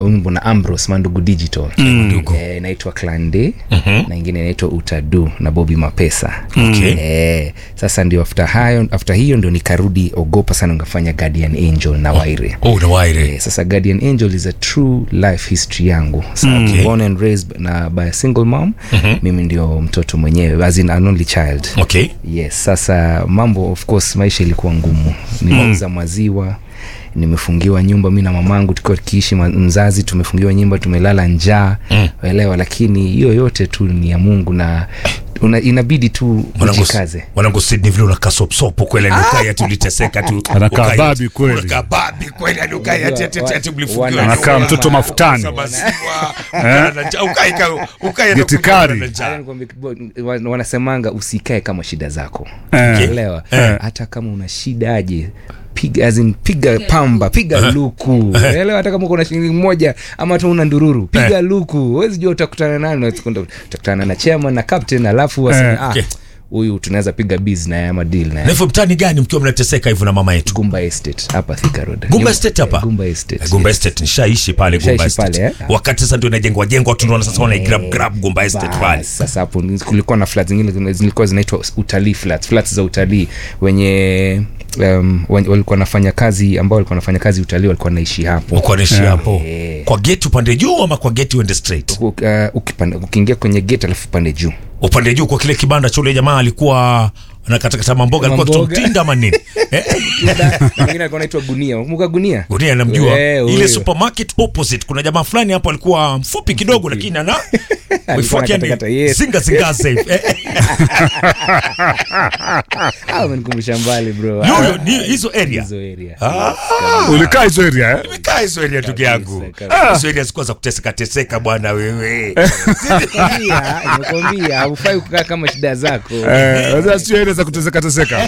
wimbo na Ambrose Mandugu Digital eh, inaitwa Clan Day na ingine inaitwa Utadu na Bobby Mapesa Okay. eh, sasa ndio after hayo after hiyo ndio nikarudi ogopa sana ngafanya Guardian Angel na Waire oh, na waire Eh, sasa Guardian Angel is a true life history yangu so, Okay. born and raised na by a single mom mimi ndio mtoto mwenyewe as in an only child okay yes sasa mambo of course maisha ilikuwa ngumu nimeuza maziwa nimefungiwa nyumba mi na mamangu tukiwa tukiishi ma- mzazi tumefungiwa nyumba tumelala njaa Mm. elewa lakini hiyo yote tu ni ya mungu na una, inabidi tu Mwanangu- ujikaze mwanangu Sydney vile unakaa sopsopo kweli yani ukai ati uliteseka tu Anakaa ukai- babi kweli. unakaa babi kweli yani ukai ati ati ati- ati mlifungiwa Wana- nyumba. Anakaa mtoto mafutani. Uza maziwa, ukaa na njaa, ukai ka- ukai ati Gitikari. na njaa. Hata nikwambie kibo- wa- wanasemanga usikae kama shida zako Eh. elewa hata kama una shida aje piga as in, piga pamba piga luku elewa hata kama uko na shilingi moja ama hata una ndururu piga luku huwezi jua utakutana nani utakutana na chairman na captain alafu waseme Eh, ah okay. huyu tunaweza piga biz naye ama deal na naye hivyo mtani gani mkiwa mnateseka hivyo na mama yetu gumba estate hapa Thika road Gumba Nyuma- Estate hapa? eh, gumba estate Gumba yes. Estate nishaishi pale Gumba Nishaishi Estate. pale, eh? Wakati sasa ndio inajengwa jengwa tunaona sasa wana grab grab Gumba Estate Bas, pale. sasa hapo ni- kulikuwa na flats zingine zina- zilikuwa zinaitwa utalii flats flats za utalii wenye um, wen- walikuwa wanafanya kazi ambao walikuwa wanafanya kazi utalii walikuwa naishi hapo Uko naishi hapo. Eh. Kwa gate upande juu ama kwa gate uende straight? U- uh, ukipanda- ukiingia kwenye gate alafu pande juu Upande juu kwa kile kibanda cha ule jamaa alikuwa anakatakata mamboga alikuwa Mamboga. kitu mtinda ama nini? Eh? mwingine alikuwa anaitwa gunia muka gunia Gunia namjua. Eh, Ile huyo. supermarket opposite kuna jamaa fulani hapo alikuwa mfupi kidogo lakini ana wifu wake yani anakatakata, yes. zinga zinga safe. Eh, Ah, umenikumbusha mbali bro Yoyo ni hizo area. hizo area Ah. ulikaa hizo area eh? Nimekaa hizo area ndugu yangu. kabisa. Hizo area zikuwa za kuteseka teseka bwana wewe. Nimekwambia, nimekwambia haufai kukaa kama shida zako Eh, sasa sio area za kuteseka teseka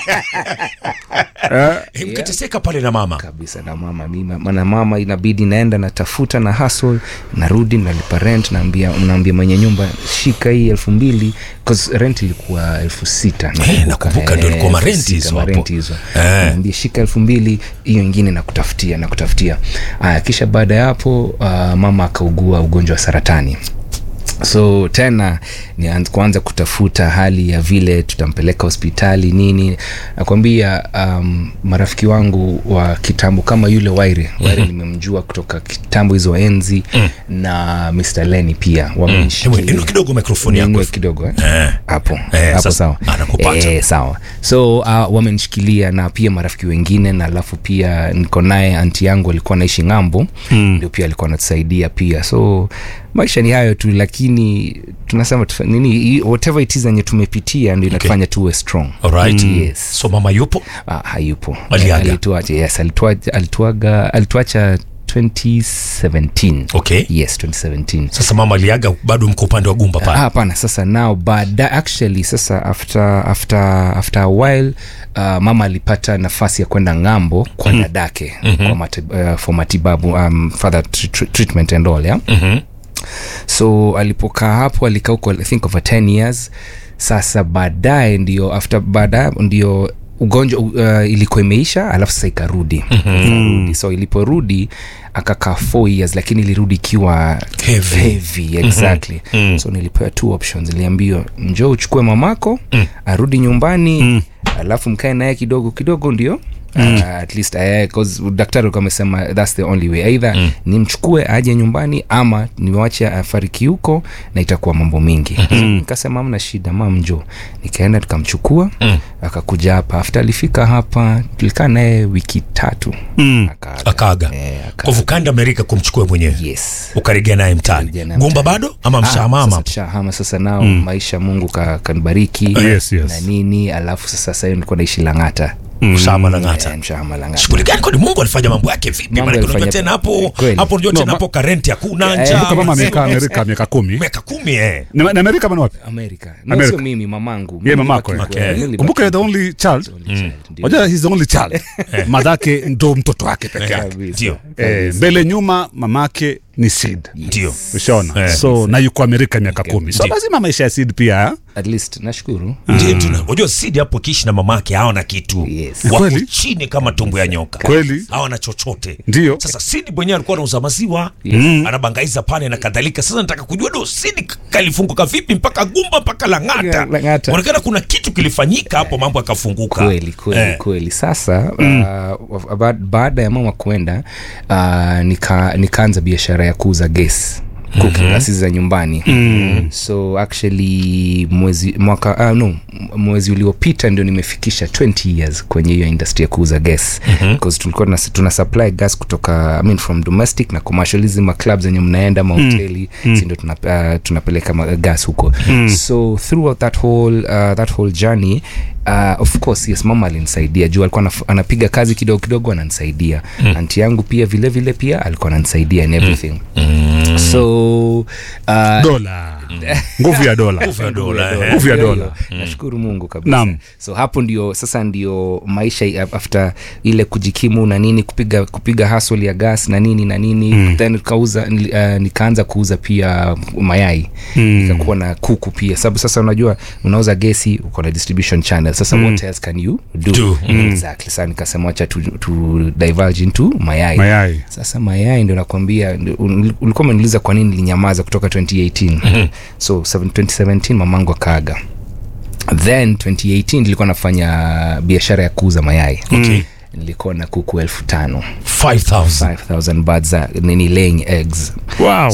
Eh, Eh, Mkateseka pale na mama. kabisa na mama mimi maana mama inabidi naenda natafuta na hustle narudi nalipa rent naambia naambia mwenye nyumba shika hii elfu mbili 'cause rent ilikuwa elfu sita Eh, nakumbuka ndio ilikuwa elfu marenti sita, hizo hapo. marenti hizo Eh. naambia shika elfu mbili hiyo ingine nakutafutia nakutafutia aya kisha baada ya hapo uh, mama akaugua ugonjwa wa saratani so tena ni an- kuanza kutafuta hali ya vile tutampeleka hospitali nini nakwambia um, marafiki wangu wa kitambo kama yule waire waire nimemjua kutoka kitambo hizo enzi na mr leni pia Hebu wamenshikilia inua kidogo mikrofoni yako. Niinue kidogo eh? Eh. hapo Eh, hapo sasa, sawa anakupata. eh, sawa so uh, wamenishikilia na pia marafiki wengine na alafu pia niko naye anti yangu alikuwa naishi ng'ambo mm. ndio pia alikuwa anatusaidia pia so maisha ni hayo tu lakini tunasema tufa, nini i- whatever it is enye tumepitia ndio inatufanya tuwe strong Alright. yes So mama yupo? ah, hayupo Aliaga. alituacha yes alituacha alituaga alituacha 2017 Okay. yes 2017 Sasa mama aliaga bado mko upande wa Gumba Ah, pale. hapana sasa nao baada actually sasa after after after a while uh, mama alipata nafasi ya kwenda ng'ambo kwa mm. dadake mm-hmm. kwa mati, uh, for matibabu um, further tr- tr- treatment and all yeah? Mhm. so alipokaa hapo alikaa huko i think over 10 years sasa baadaye ndio after baadaye ndio ugonjwa uh, ilikuwa imeisha alafu sasa ikarudi mm-hmm. so iliporudi akakaa 4 years lakini ilirudi ikiwa Heavy. heavy exactly Mm. so nilipewa two options niliambiwa njoo uchukue mamako mm. arudi nyumbani mm. alafu mkae naye kidogo kidogo ndio Mm. Uh, at least uh, cause daktari alikuwa amesema thats the only way either mm. nimchukue aje nyumbani ama niwache afariki huko na itakuwa mambo mingi mm-hmm. nikasema amna shida mam njo nikaenda tukamchukua mm. akakuja hapa after alifika hapa tulikaa naye wiki tatu Mm. akaaga. Akaaga. Eh, akaaga. Kwa hivyo kaenda Amerika kumchukua mwenyewe. yes Ukarejea naye mtaani. Ukarejea naye Gumba mtaani. bado ama Ah, mshamama? sasa tushahama sasa nao mm. maisha mungu ka- kanibariki Yes, yes. na nini alafu sasa sahiyo nilikuwa naishi lang'ata Mshahama na ng'ata. Eh, mshahama lang'ata Shughuli gani kwani Mungu alifanya mambo yake vipi? Mambo Maana unajua alifanya- tena hapo Kweli. hapo unajua No, tena ma- hapo karenti hakuna Eh, njaa. Kumbuka mama amekaa maziwa, Amerika miaka kumi miaka kumi eh. Ni ni Amerika ama ni wapi amerika no, Amerika. sio mimi mamangu Ye, Mimi mamako, nilibaki- eh. eh, nilibaki- kumbuka you're the only child only child, ndio. Wajua he's the only child madhake ndo mtoto wake peke yake Kabisa. Ndio. eh, mbele nyuma mamake ni sid Ndio. ushaona Eh. so na yuko amerika miaka kumi so Ndio. lazima maisha ya sid pia at least nashukuru Ndiyo, tuna- unajua sidi hapo kiishi na mamake hawana kitu Yes. wako Kweli? chini kama tumbo ya nyoka Kweli? hawana chochote Ndiyo. sasa sidi mwenyewe alikuwa anauza maziwa anabangaiza pale na kadhalika sasa nataka kujua do sidi kalifunguka vipi mpaka gumba mpaka lang'ata Yeah, Lang'ata. onekana kuna kitu kilifanyika hapo mambo yakafunguka kweli kweli Eh. kweli sasa uh, ba- baada ya mama kwenda uh, nika, nikaanza biashara ya kuuza ges cooking mm-hmm. za nyumbani mm. so actually mwezi mwaka uh, no m- mwezi uliopita ndio nimefikisha 20 years kwenye hiyo industry ya kuuza gas mm-hmm. tulikuwa tuna, tuna supply gas kutoka I mean, from domestic na commercialism club zenye mnaenda mahoteli mm. si ndio tuna, uh, tunapeleka ma- gas huko mm. so throughout that whole, uh, that whole journey uh, of course yes mama alinisaidia juu alikuwa anaf- anapiga kazi kidogo kidogo ananisaidia mm. anti yangu pia vile vile pia alikuwa ananisaidia in everything mm. so uh, dola nguvu ya dola Nguvu ya dola, eh. Nguvu ya Hiyo, dola. hiyo. nashukuru mungu kabisa Naam. so hapo ndio sasa ndio maisha ya- after ile kujikimu na nini kupiga kupiga hasol ya gas na nini na nini mm. then kauza, uh, nikaanza kuuza pia mayai mm. nikakuwa na kuku pia sababu sasa unajua unauza gesi uko na distribution channel sasa mm. what else can you do, Do. Mm. exactly sasa nikasema wacha tu, tu divulge into mayai mayai sasa mayai ndio nakwambia ndio- ul- ulikuwa umeniuliza kwa nini nilinyamaza kutoka 2018 so 7- 2017 mamangu akaaga then 2018 nilikuwa nafanya biashara ya kuuza mayai Okay. nilikuwa na kuku elfu tano 5000 5000 birds za nini laying eggs wow.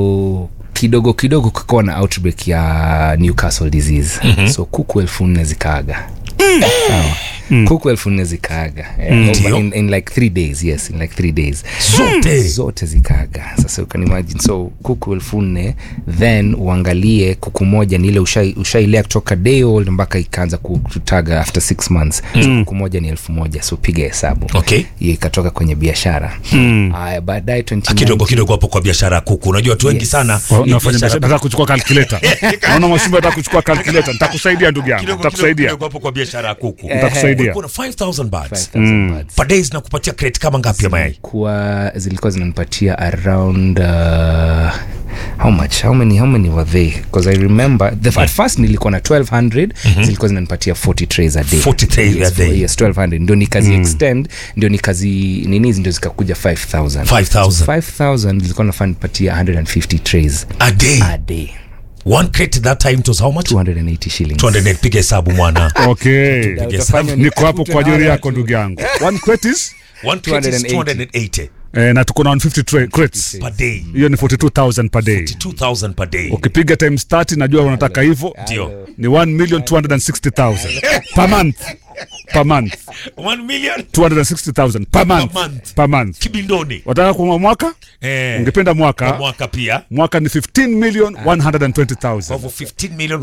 so kidogo kidogo kukawa na outbreak ya newcastle disease mm-hmm. so kuku elfu nne zikaaga sawa kuku elfu nne zikaaga Eh, over in, in like three days yes in like three days Zote? zote zikaaga sasa you can imagine so kuku elfu nne then uangalie kuku moja ni ile ushai- ushailea kutoka day old mpaka ikaanza kutaga after six months so kuku moja ni elfu moja so piga hesabu Okay. hiyo ikatoka kwenye biashara haya baadaye 2019 kidogo kidogo hapo kwa biashara ya kuku unajua watu wengi Yes. sana Wa- hii unafanya biashara- biashara nataka kuchukua calculator naona mashumba nataka kuchukua calculator nitakusaidia ndugu yangu kidogo kidogo nitakusaidia kidogo hapo kwa biashara ya kuku nitakusaidia ulikuwa na 5000 birds 5000 birds. per day zinakupatia crate kama ngapi ya mayai kuwa zilikuwa zinanipatia around uh, how much how many how many were they because i remember the, at first nilikuwa na 1200 zilikuwa zinanipatia 40 trays a day 40 trays a yes, day. yes 1200 ndio nikazi extend ndio nikazi nini ndio zikakuja 5000 5000 So 5000 zilikuwa nafaa nipatia 150 trays a day a day one crate that time it was how much 280 shillings 200 piga hesabu mwana okay Utafanya ni- niko hapo kwa ajili yako ndugu yangu one crate is one crate is 280. 280 eh, na tuko na 150 tra- crates per day hiyo ni 42000 per day 2000 per day ukipiga times 30 najua unataka hivyo ndio ni 1 million 260000 per month per month 1 million 260000 per month month. per month kibindoni wataka kwa mwaka eh ungependa kwa mwaka mwaka pia mwaka ni 15 million kwa 120000 hivyo 15 million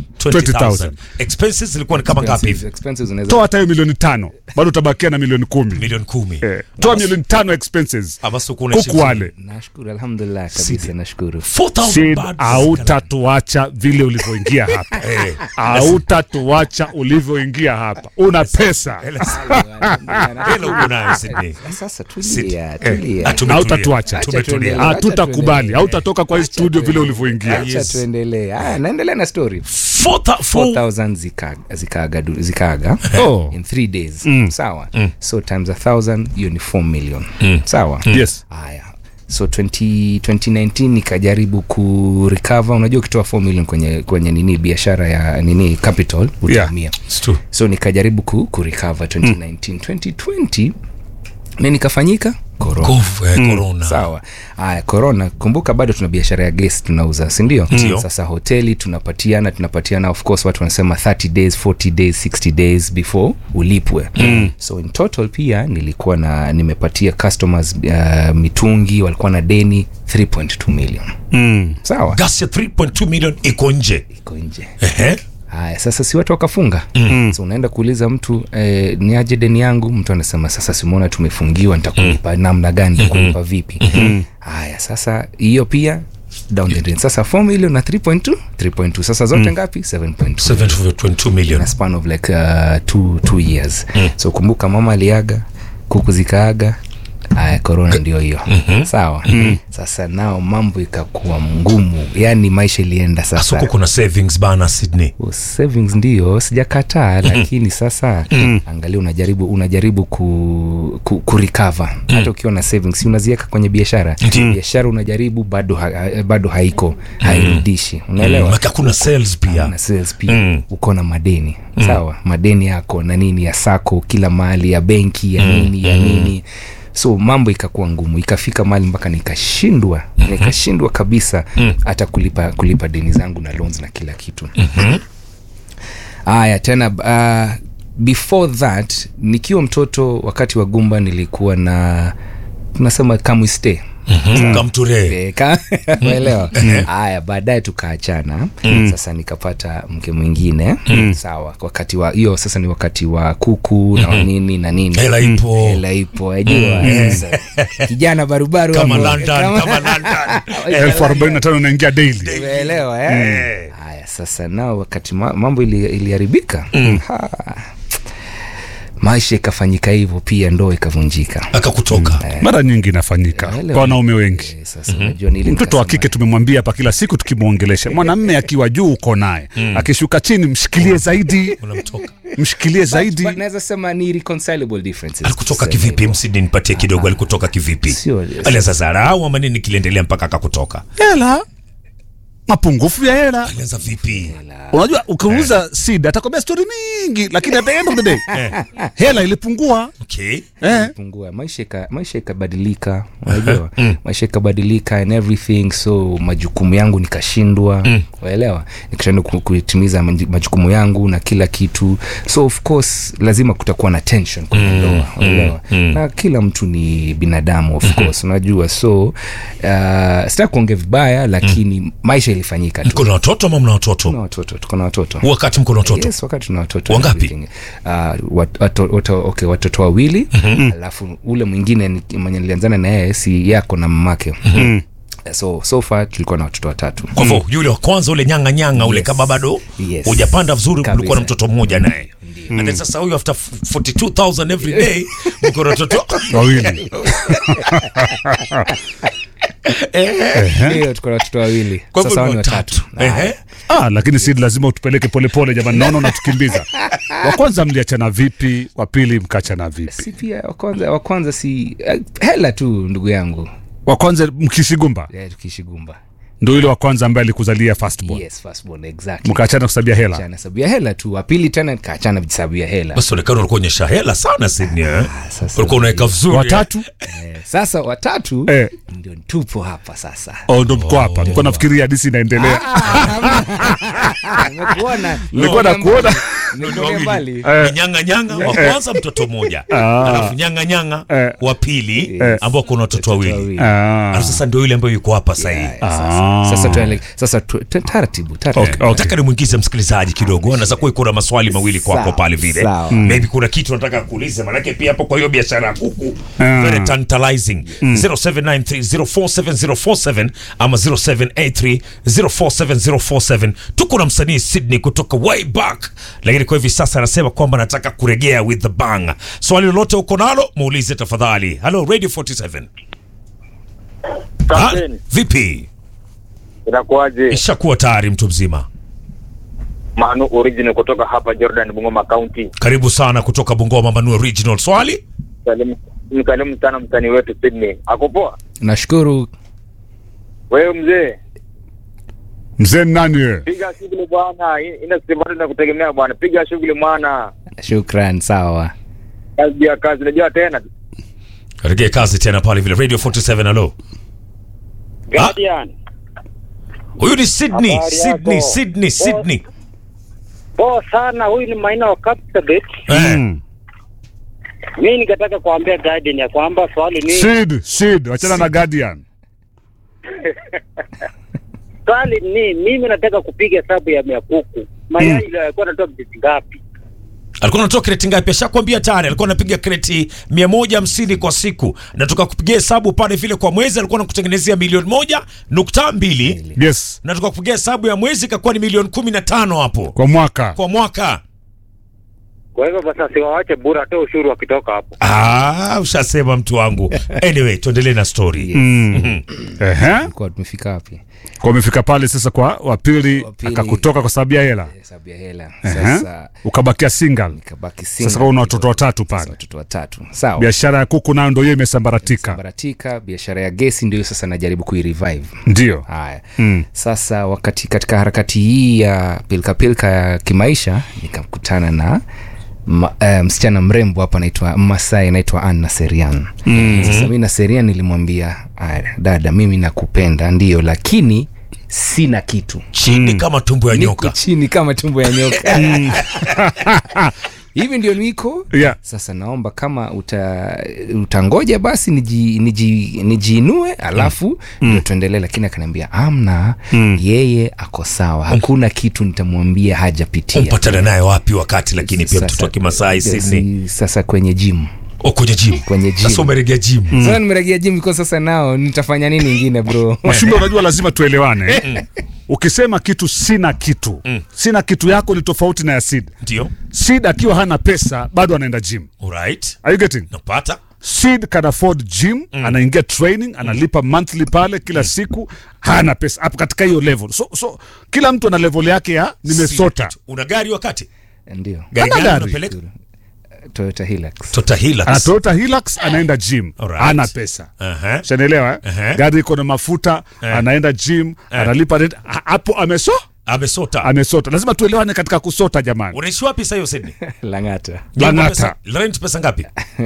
120000 expenses zilikuwa ni kama ngapi hivi expenses unaweza toa hata hiyo milioni tano bado utabakia na milioni kumi milioni 10 eh, toa milioni tano expenses ama siku kuna kuku wale nashukuru alhamdulillah kabisa nashukuru 4000 Sid, birds hautatuacha vile ulivyoingia hapa Eh. hautatuacha ulivyoingia hapa una pesa hela uko nayo Sydney sasa Sid. tulia Eh, tulia ah, tumetulia. Hautatuacha. Ah, tumetulia tuendelee. hatutakubali tuendelee. hautatoka kwa hii studio vile ulivyoingia acha Yes. tuendelee aya naendelea na story Four thou- four- 4000 zikaaga zikaaga du- zikaaga Oh. in three days sawa so times a thousand hiyo ni 4 million sawa yes haya so 20, 2019 nikajaribu kurecover unajua ukitoa 4 million kwenye kwenye nini biashara ya nini capital utaumia It's true. so nikajaribu ku, kurecover 2019 2020 nini nikafanyika corona Kof- eh, corona sawa haya corona kumbuka bado tuna biashara ya gesi tunauza sindio Ndio. sasa hoteli tunapatiana tunapatiana of course watu wanasema 30 days 40 days 60 days before ulipwe mm. so in total pia nilikuwa na nimepatia customers uh, mitungi walikuwa na deni 3.2 million mm. sawa gas ya 3.2 million iko nje iko nje Ehe. haya sasa si watu wakafunga mm. so unaenda kuuliza mtu eh, ni aje deni yangu mtu anasema sasa simuona tumefungiwa nitakulipa mm. namna gani nitakulipa vipi mm. haya sasa hiyo pia down the drain sasa 4 million na 3.2 3.2 sasa zote mm. ngapi 7.2 7.2 million na span of like uh, two, two years mm. so kumbuka mama aliaga kuku zikaaga aya korona ndio hiyo sawa sasa nao mambo ikakuwa ngumu yani maisha ilienda asuku sasa kuna savings bana sydney Oh, savings ndio sijakataa lakini sasa angalia unajaribu unajaribu ku, ku, ku recover hata ukiwa na savings si unaziweka kwenye biashara biashara unajaribu bado ha, ha- bado haiko hairudishi unaelewa maka kuna sales pia na sales pia uko na madeni sawa madeni yako na nini ya sako kila mahali ya benki ya nini ya nini so mambo ikakuwa ngumu ikafika mahali mpaka nikashindwa nikashindwa kabisa hata kulipa kulipa deni zangu na loans na kila kitu haya tena uh, before that nikiwa mtoto wakati wa gumba nilikuwa na tunasema kamwiste kamture Eh, ka- umeelewa haya baadaye tukaachana sasa nikapata mke mwingine sawa wakati wa hiyo sasa ni wakati wa kuku na nini na nini hela ipo hela ipo ajua sasa kijana barubaru kama hapo, london kama- kama london elfu arobaini na tano inaingia daily umeelewa eh? haya sasa nao wakati ma- mambo ili- iliharibika Ha. maisha ikafanyika hivyo pia ndoo ikavunjika akakutoka mara nyingi inafanyika Naelewa. kwa wanaume wengi Eh, sasa unajua nili mtoto wa nikasema- kike tumemwambia hapa kila siku tukimwongelesha mwanamme akiwa juu uko naye akishuka chini mshikilie zaidi unamtoka mshikilie zaidi But naweza sema ni reconcilable differences alikutoka tuseme kivipi hivyo. msidi nipatie kidogo alikutoka kivipi Sio- alianza zarau ama nini kiliendelea mpaka akakutoka hela mapungufu ya hela alianza vipi unajua ukiuliza sid atakwambia stori mingi lakini at the end of the day hela ilipungua okay eh. pungua maisha ika, maisha ikabadilika unajua maisha ikabadilika and everything so majukumu yangu nikashindwa waelewa nikashindwa ku- kutimiza maji- majukumu yangu na kila kitu so of course lazima kutakuwa na tension kwenye ndoa waelewa na kila mtu ni binadamu of course unajua so uh, sitaki kuongea vibaya lakini maisha ilifanyika tu mko na watoto ama mna watoto tuna watoto tuko na watoto wakati mko na watoto yes wakati tuna watoto Wangapi? everything. uh, wat, wato, wato, okay, watoto wawili alafu ule mwingine ni- mwenye nilianzana na yeye si yako na mamake so so far tulikuwa na watoto watatu kwa hivyo yule wa kwanza ule nyanga nyanga ule Yes. kama bado Yes. hujapanda vizuri Kabisa. ulikuwa na mtoto mmoja naye and then sasa huyu after 42000 every day mko na watoto wawili hiyo tuko na watoto wawili Kwa hivyo sasa ni wao ni watatu Ehe. ah, lakini sid lazima utupeleke polepole jamani naona unatukimbiza wa kwanza mliachana vipi wa pili mkaachana vipi si pia wa kwanza wa kwanza si eh, hela tu ndugu yangu wa kwanza mkishigumba eh, tukiishi gumba ndo yule wa kwanza ambaye alikuzalia firstborn yes firstborn exactly mkaachana kusabia hela Achana sababu ya hela tu wa pili tena kaachana sababu ya hela basi onekana ulikuwa onyesha hela sana Sydney eh? sasa ulikuwa unaweka vizuri watatu eh, sasa watatu eh, ndio tupo hapa sasa oh, ndo mko hapa nilikuwa nafikiria hadisi inaendelea nimekuona nilikuwa nakuona Nimekuona mbali Ni nyanga nyanga wa kwanza mtoto mmoja alafu nyanga nyanga Eh. wa pili Yes. ambao kuna watoto wawili wawili. Ah. alafu sasa ndio yule ambayo yuko hapa sahii Yeah, sasa- sasa tuele- sasa tu- tu- taratibu taratibu Okay, okay. nataka nimwingize msikilizaji kidogo anaweza kuwa iko na maswali mawili kwako Sawa, pale vile sawa. maybe kuna kitu nataka kuuliza manake pia hapo kwa hiyo biashara ya kuku Ah. very tantalizing 0793047047 ama 0783047047 tuko na msanii Sydney kutoka way back lakini kwa hivi sasa anasema kwamba anataka kuregea with the bang swali lolote uko nalo muulize tafadhali hello radio 47 ha? Kapteni, vipi inakuwaje? ishakuwa tayari mtu mzima Manu original kutoka hapa Jordan, Bungoma County. karibu sana kutoka bungoma manu original swali Salimu mkalimu sana msanii wetu Sydney. Ako poa? nashukuru Wewe mzee, mzee ni nani wewe piga shughuli bwana. I- Ina sivani na kutegemea bwana. Piga shughuli mwana. shukran sawa Kazi ya kazi. Unajua tena. regee kazi tena pale vile radio 47 alo Guardian. huyu ni sydney Habari sydney yako? sydney sydney Poa sana. Huyu ni Maina wa Captabet. eh. Mm. Mimi nikataka kuambia Guardian ya kwamba swali ni sid sid wachana na guardian swali ni mimi nataka kupiga hesabu ya mia kuku. Mayai ile yalikuwa natoa vitu ngapi? alikuwa anatoa kreti ngapi ashakwambia tayari alikuwa anapiga kreti mia moja hamsini kwa siku na tukakupigia hesabu pale vile kwa mwezi alikuwa nakutengenezea milioni moja nukta mbili yes na tukakupigia hesabu ya mwezi ikakuwa ni milioni kumi na tano hapo kwa mwaka kwa mwaka Kwa hivyo basi asiwawache bure, atoe ushuru wakitoka hapo. Ah, ushasema mtu wangu. Anyway, tuendelee na story. Mm. Ehe. Kwa tumefika wapi? Kwa umefika pale sasa kwa wapili Wa pili. akakutoka kwa sababu ya hela. Hesabu ya hela. Ehe. Sasa Ukabakia single. nikabaki Sasa single. kama una watoto watatu Sasa pale. watoto watatu. Sawa. Biashara ya kuku nayo ndio hiyo imesambaratika. Baratika, biashara ya gesi ndio sasa najaribu kuirevive. Ndio. Haya. Mm. Sasa wakati katika harakati hii ya pilka pilka ya kimaisha nikakutana na ma, uh, msichana mrembo hapa anaitwa Masai anaitwa Anna Serian. Mm. Sasa mimi na Serian nilimwambia, "Aya, dada, mimi nakupenda ndio, lakini sina kitu. Chini kama tumbo ya Niko nyoka. chini kama tumbo ya nyoka. Hivi ndio niko. Yeah. Sasa naomba kama uta, utangoja basi niji, niji, nijiinue alafu ndio tuendelee, lakini akaniambia amna, yeye ako sawa, hakuna kitu nitamwambia hajapitia. Umpatana naye wapi wakati lakini pia Sasa- mtoto wa Kimasai Sydney. si- Sasa kwenye gym O kwenye gym. Kwenye gym. Sasa umeregea gym. sasa nimeregea gym kwa sasa, nao nitafanya nini ingine bro? Mashumbe, unajua lazima tuelewane. Ukisema kitu sina kitu, sina kitu yako ni tofauti na ya Sid. Ndio. Sid akiwa hana pesa bado anaenda gym. Alright. Are you getting? Napata. Sid can afford gym, anaingia training, analipa monthly pale kila siku, hana pesa hapo katika hiyo level. So, so kila mtu ana level yake ya nimesota. Una gari wakati? Ndio Gari Hana gani gari. unapeleka? Toyota Hilux. Tota Hilux. Ana Toyota Hilux anaenda gym, Alright. hana pesa. Aha. Shanaelewa eh? Ehe. Gari iko na mafuta, anaenda gym, analipa rent. Ha- hapo ameso Amesota. amesota. Lazima tuelewane katika kusota jamani. Unaishi wapi sasa hiyo Sydney? Lang'ata. Lang'ata. Pesa- Rent pesa ngapi?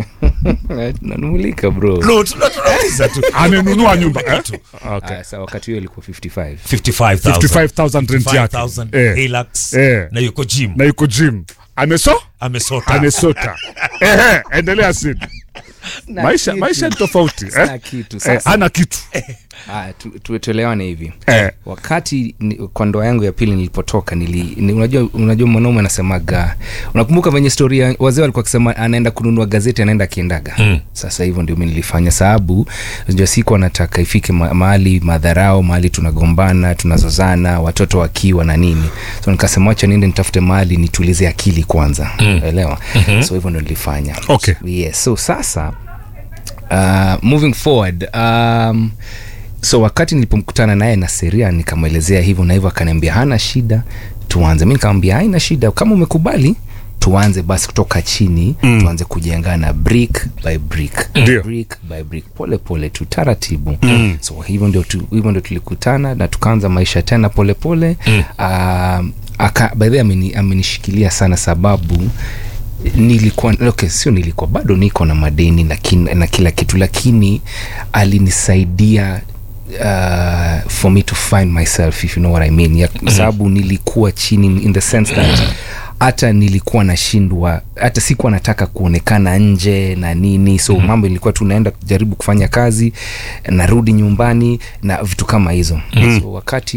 nanumulika bro No, tuna- tunauliza tu. Amenunua nyumba eh? Tu. Okay. Ah, sa wakati huo ilikuwa 55 55,000. 55,000 rent yake. 55,000 Eh. Hilux. Eh. Na yuko gym. Na yuko gym. Ameso? Amesota. Amesota. Ehe, endelea Sid. Na Maisha kitu. maisha ni tofauti Sina eh? kitu Eh, sasa ana kitu. Ah, tu- tu- tuelewane hivi Eh. wakati ni, kwa ndoa yangu ya pili nilipotoka nili, ni, unajua, unajua mwanaume anasemaga unakumbuka venye storia wazee walikuwa wakisema anaenda kununua gazeti anaenda akiendaga mm. sasa hivyo ndio mi nilifanya sababu unajua siku anataka ifike ma, mahali madharao mahali tunagombana tunazozana watoto wakiwa na nini so nikasema wacha niende nitafute mahali nitulize akili kwanza mm. elewa mm-hmm. so hivyo ndio nilifanya Okay. yes so sasa uh, moving forward um, so wakati nilipomkutana naye na seria nikamwelezea hivyo na hivyo akaniambia hana shida tuanze mi nikamwambia haina shida kama umekubali tuanze basi kutoka chini mm. tuanze kujengana brick by brick Ndio. brick by brick pole pole tu taratibu mm. so hivyo ndio tu, hivyo ndio tulikutana na tukaanza maisha tena pole pole mm. uh, aka by the way ameni, amenishikilia sana sababu nilikuwa okay, sio nilikuwa bado niko na madeni na, kin, na kila kitu lakini alinisaidia uh, for me to find myself if you know what I mean ya, sababu nilikuwa chini in the sense that hata nilikuwa nashindwa hata sikuwa nataka kuonekana nje na nini so mm-hmm. mambo ilikuwa tu naenda kujaribu kufanya kazi narudi nyumbani na vitu kama hizo mm-hmm. so wakati